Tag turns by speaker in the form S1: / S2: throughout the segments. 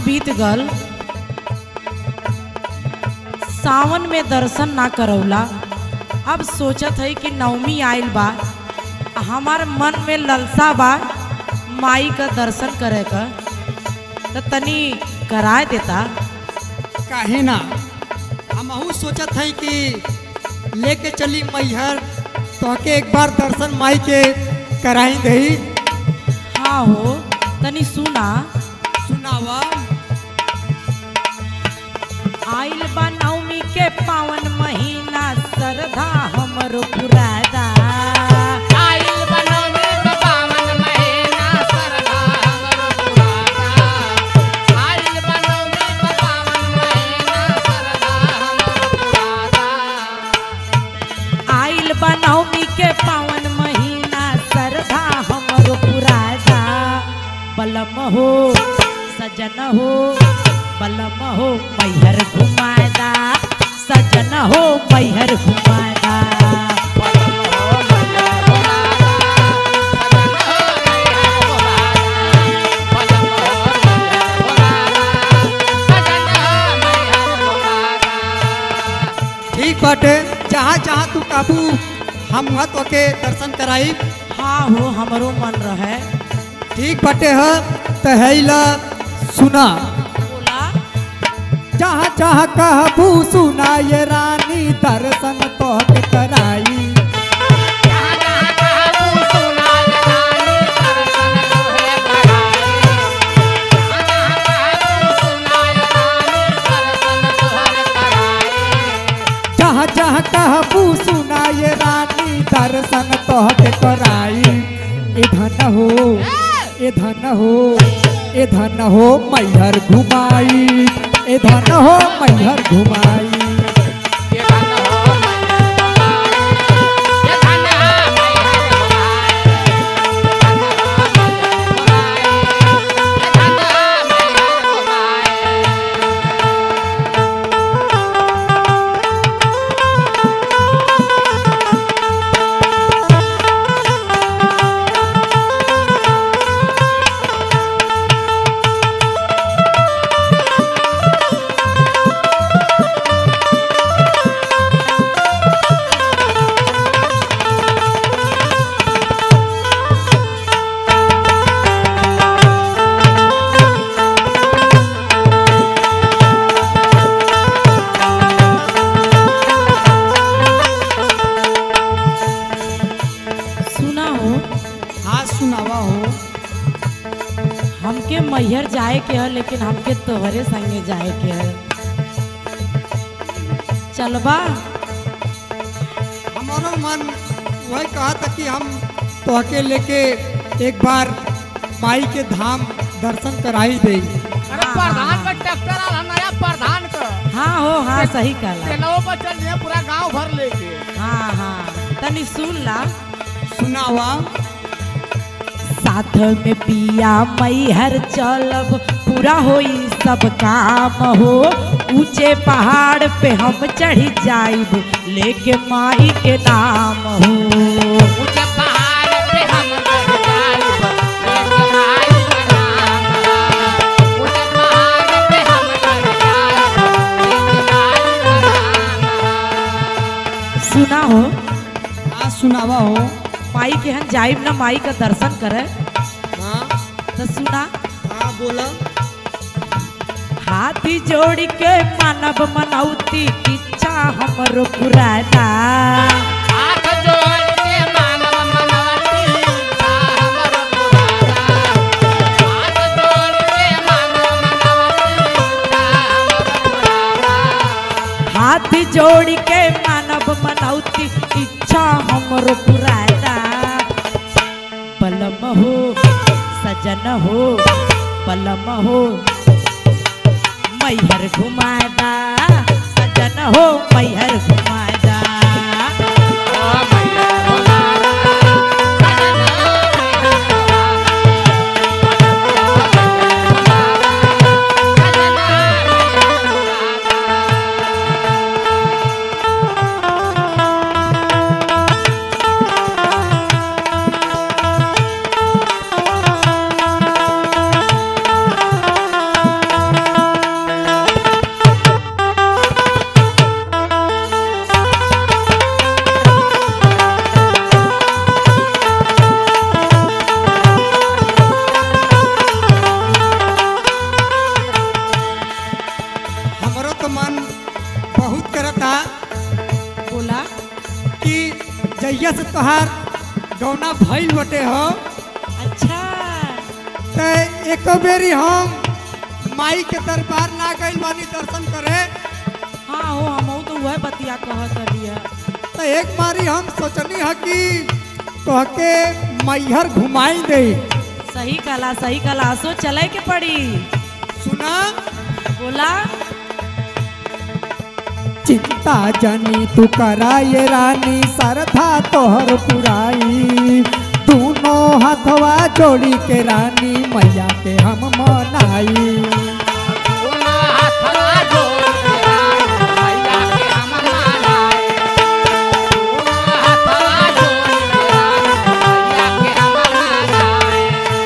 S1: बीत गल सावन में दर्शन ना करौला अब सोचत है कि नवमी आइल बा हमार मन में ललसा बा माई का दर्शन करे का तो तनी कराए देता
S2: काहे ना हमहू सोचत है कि लेके चली मैहर तोहके एक बार दर्शन माई के कराई दही
S1: हाँ हो तनी सुना
S2: सुनावा
S1: आइल बा नवमी के पावन महीना श्रद्धा हमरो पुरादा
S3: आइल बनौनी के पावन महीना सरदा हमर पुराना आइल बनौनी के पावन महीना सरदा हमर पुराना
S1: आइल बा नवमी के पावन महीना श्रद्धा हमरो पुरादा बलम हो सजन हो बलम हो मैहर घुमादा सजन हो मैहर घुमादा
S3: बदन हो मैया भोलाना बदन हो मैया भोलाना बदन हो मैया भोलाना बदन हो मैया भोलाना
S2: ठीक बाटे जहाँ जहाँ तू काबू हम वहाँ तोके दर्शन कराई
S1: हाँ हो हमरो मन रहे
S2: ठीक बाटे ह तहैला सुना
S1: बोला
S2: जहाँ जहाँ कहबू सुना ये रानी दर्शन तोहके कराई
S3: जहाँ जहाँ कहबू सुना रानी दर्शन तोहे कराए जहाँ जहाँ कहबू सुना रानी दर्शन तोहर कराए
S2: जहाँ जहाँ कहबू सुना ये रानी दर्शन तोहके कराई ए धन हो ए धन हो ए धन हो मैहर घुमाई ए धन हो मैहर घुमाई
S3: ये धन हो मैया भोलाए ये धन हो मैया भोलाए धन हो मैया भोलाए ये धन हो मैया भोलाए
S1: सुना हो
S2: हाँ सुनावा हो
S1: हमके मैहर जाए के है लेकिन हमके तोहरे संगे जाए के है चलबा
S2: हमारो मन वही कहा था कि हम तोहके लेके एक बार माई के धाम दर्शन कराई दे
S3: अरे प्रधान का ट्रैक्टर आला नया प्रधान का
S1: हाँ हो हाँ सही कहला
S3: ट्रेनों पर चल रहे पूरा गांव भर लेके
S1: हाँ हाँ तनी सुन ला
S2: सुनावा
S1: साथ में पिया मैहर चलब पूरा होई सब काम हो ऊंचे पहाड़ पे हम चढ़ी जाइब लेके माई के नाम हो
S3: ऊंचे पहाड़ पे हम चढ़ जाइब, लेके माई का नाम है। ऊंचे पहाड़ पे हम चढ़ जाइब, लेके माई का नाम है।
S1: सुना हो
S2: हाँ सुनावा हो
S1: माई के हम जाइब ना माई का दर्शन करे
S2: हाँ
S1: तो सुना
S2: हाँ बोला
S1: हाथी जोड़ के मानव मनौती इच्छा हमरो पुराना
S3: हाथ जोड़ के मानव मनवती था हमर पुराना। हाथ जोड़ के मानव मनवती था हमर पुराना।
S1: हाथ जोड़ के मानव मनौती इच्छा हमरो पुराना बलम हो सजन हो बलम हो मैहर घुमादा सजन हो मैहर घुमादा
S3: ओ मैया भोलाना, सजन मैया भोलाना। सजन मैया भोलाना।
S2: बहुत करता
S1: बोला
S2: कि जैया से तोहार गौना भइल बटे हो
S1: अच्छा
S2: त एक बेरी हम माई के दरबार ना गइल बानी दर्शन करे
S1: हाँ हो हम तो वह बतिया कहत रहिए
S2: त एक बारी हम सोचनी है कि तोहके मैहर घुमाई दे
S1: सही कला सही कला सो चले के पड़ी
S2: सुना
S1: बोला
S2: चिंता जनी तू कराए रानी सरधा तोहर पुराई दोनों हाथवा जोड़ी के रानी मैया के हम मनाई
S3: दोनों हाथवा जोड़ के मैया के हम मनाए दोनों हाथवा जोड़ के मैया के हम मनाए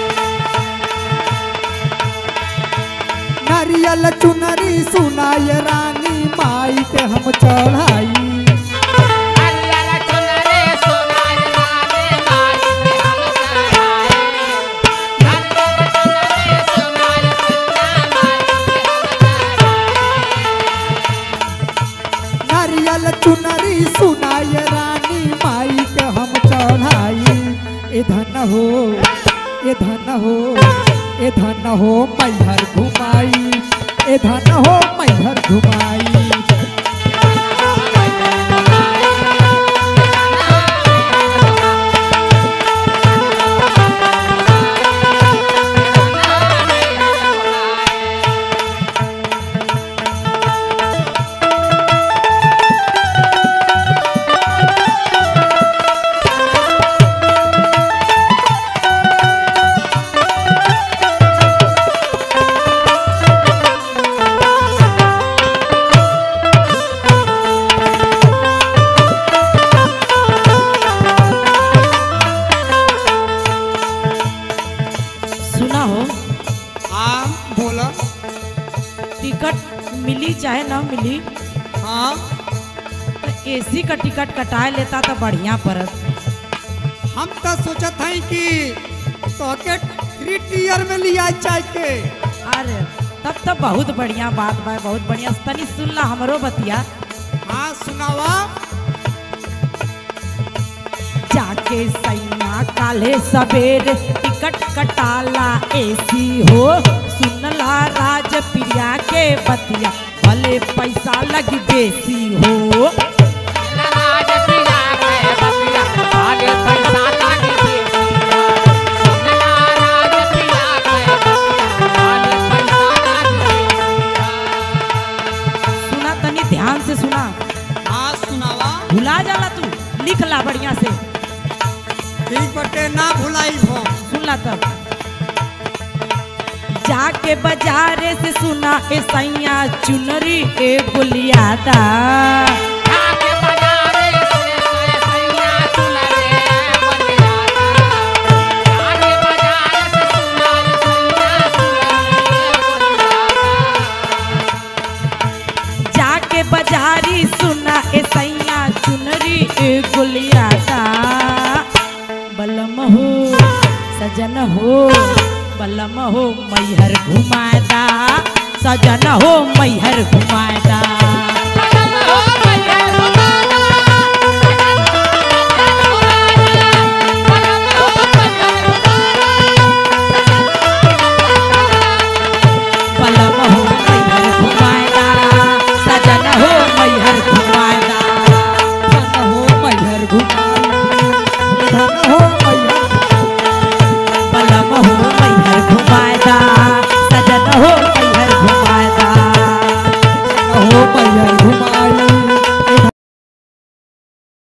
S2: नारियल चुनरी सुनाए रानी माई के हम चढ़ाई
S3: हरियर चुनरे सोनार नामे माई के हम चढ़ाए हरियर चुनरे सोनार सैया माई के हम चढ़ाए
S2: नारियल चुनरी सुनाए रानी माई के हम चढ़ाई ए धन हो ए धन हो ए धन हो मैहर घुमाई ए धन हो मैहर घुमाई
S1: सुना हो
S2: हाँ बोला
S1: टिकट मिली चाहे ना मिली
S2: हाँ
S1: तो एसी का टिकट कटाए लेता तो बढ़िया पड़त
S2: हम तो सोचत हई कि तोके थ्री टीयर में लिया चाय के
S1: अरे तब तो बहुत बढ़िया बात बा बहुत बढ़िया तनी सुन ला हमरो बतिया
S2: हाँ सुनावा
S1: जाके सैया काले सवेरे टिकट कटाला एसी हो सुनला राज प्रिया के बतिया भले पैसा लग बेसी हो
S3: राज पिला के बतिया आगे पैसा लागे बेसिया सुनला राज पिला के बतिया आगे पैसा लागे बेसिया
S1: सुना तनी ध्यान से सुना
S2: हाँ सुनावा
S1: भुला जाला तू लिख ला बढ़िया से
S2: ठीक बटे ना भुलाई भो
S1: सुन ला तब जाके बाजारे से सुना ए सैया चुनरी ए गुलियादा
S3: आगे बाजारे से से सैया सुनरे बलियाना आगे बाजारे से सुना सैया सुनरे बलियाना
S1: जाके बाजारी सुना ए सैया चुनरी ए गुलियादा बलम हो सजन हो बलम हो मैहर घुमादा सजन हो मैहर घुमादा
S3: पलम हो मैया घुमाना पलम हो मैया
S1: बलम हो मैहर घुमादा सजन हो मैहर घुमादा
S2: धन हो मैहर घुमा